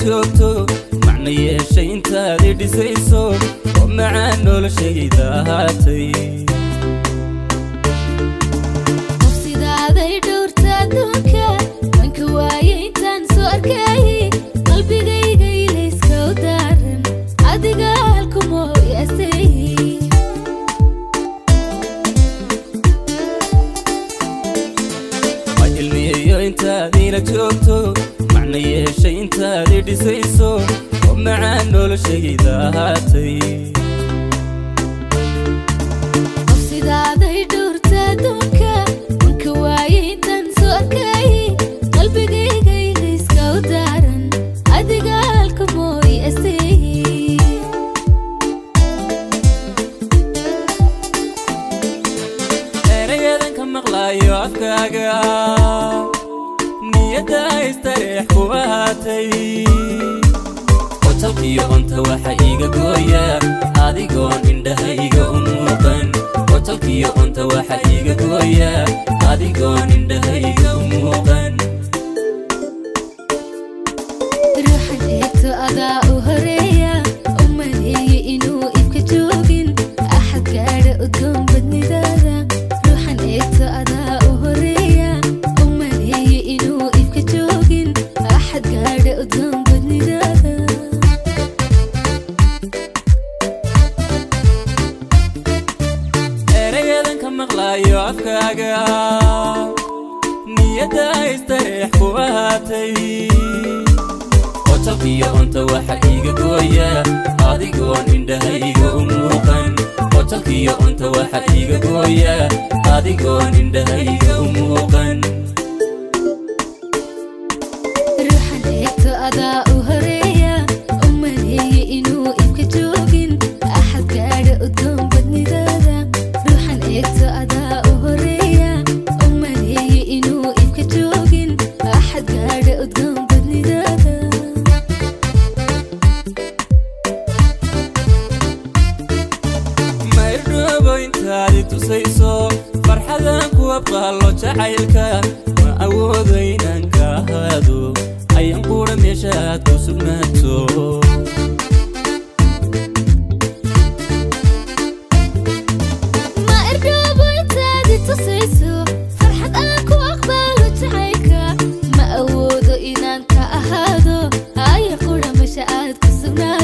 joogto macna yeeshay intaad i dhisayso oo macaan noloshayda ahaatay qof sidaaday dhowrta adduunka wanka waaye intaan soo arkayay qalbigayga ilayska u daaran adiga halkumoo yaasay ma ilmiyayo intaad ila joogto macna yeeshay intaad i dhisayso oo macaan noloshayda ahaatay qof sidaaday dhowrta adduunka wanka waaye intaan soo arkayay qalbigayga ilayska u daaran adiga halkumoo yaasay erayadan ka maqlaayo afkaaga niyadda istareex ku ahaatay qotalkiyo onta waxa iiga gooya adigoon indhahayga u muuqan qotalkiyo onta waxa iiga gooya adigoon indhahayga u muuqan ruuxan eegto adaa u horeeya u maleeye inuu ibka joogin axad gaadha udgoon badnidaada ruuxan eegto adaa u horeeya u maleeye inuu ibka joogin axad gaadha udgoon badnidaada erayadan ka maqlaayo afkaaga niyadda istareex ku ahaatay qotalkiyo onta waxa iiga gooya adigoon indhahayga u muuqan qotalkiyo onta waxa iiga gooya adigoon indhahayga u muuqan ruuxan eegto adaa u horeeya u maleeye inuu ibka joogin axad gaadha udgoon badnidaada ruuxan eegto adaa u horeeya u maleeye inuu ibka joogin axad gaadha udgoon badnidaada maydhoobo intaadi tusayso farxadan ku abqaallo jacaylka ma awoodo inaan ka ahaado ayaan qudha meesha aad ku sugnaato ma irdhoobo intaadi tusayso farxad aan ku aqbaalo jacaylka ma awoodo inaan ka ahaado aya qura mesha aad ku sugnaa